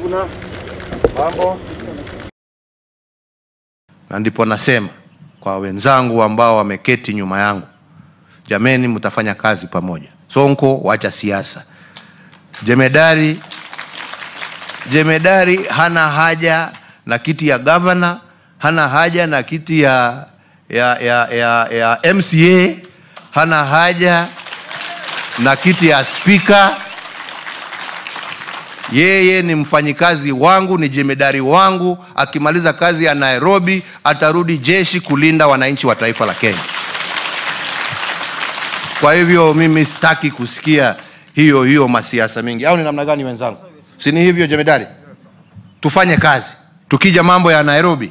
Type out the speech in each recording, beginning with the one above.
Sifuna, mambo. Na ndipo nasema kwa wenzangu ambao wameketi nyuma yangu, jameni, mtafanya kazi pamoja. Sonko, wacha siasa. Jemedari, jemedari hana haja na kiti ya gavana, hana haja na kiti ya, ya, ya, ya, ya MCA, hana haja na kiti ya spika. Yeye ni mfanyikazi wangu, ni jemedari wangu. Akimaliza kazi ya Nairobi, atarudi jeshi kulinda wananchi wa taifa la Kenya. Kwa hivyo mimi sitaki kusikia hiyo hiyo masiasa mingi, au ni namna gani wenzangu? Si ni hivyo jemedari? Tufanye kazi. Tukija mambo ya Nairobi,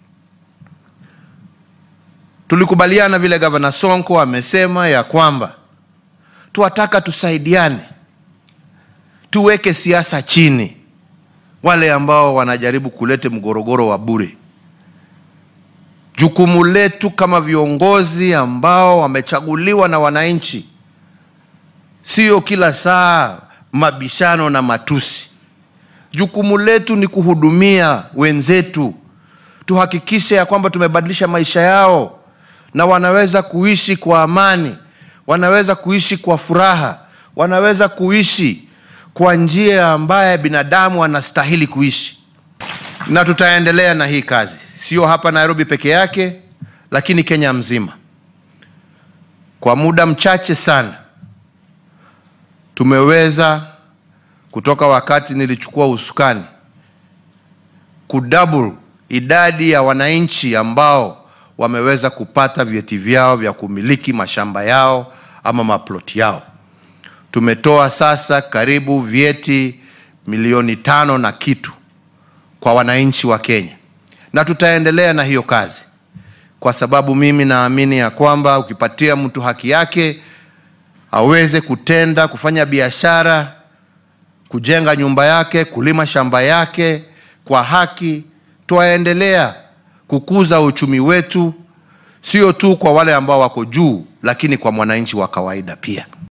tulikubaliana vile gavana Sonko amesema ya kwamba tuwataka tusaidiane, tuweke siasa chini, wale ambao wanajaribu kulete mgorogoro wa bure. Jukumu letu kama viongozi ambao wamechaguliwa na wananchi, sio kila saa mabishano na matusi. Jukumu letu ni kuhudumia wenzetu, tuhakikishe ya kwamba tumebadilisha maisha yao na wanaweza kuishi kwa amani, wanaweza kuishi kwa furaha, wanaweza kuishi kwa njia ambaye binadamu anastahili kuishi, na tutaendelea na hii kazi, sio hapa Nairobi peke yake, lakini Kenya mzima. Kwa muda mchache sana tumeweza kutoka wakati nilichukua usukani kudouble idadi ya wananchi ambao wameweza kupata vyeti vyao vya kumiliki mashamba yao ama maploti yao. Tumetoa sasa karibu vyeti milioni tano na kitu kwa wananchi wa Kenya, na tutaendelea na hiyo kazi, kwa sababu mimi naamini ya kwamba ukipatia mtu haki yake aweze kutenda, kufanya biashara, kujenga nyumba yake, kulima shamba yake kwa haki, twaendelea kukuza uchumi wetu, sio tu kwa wale ambao wako juu, lakini kwa mwananchi wa kawaida pia.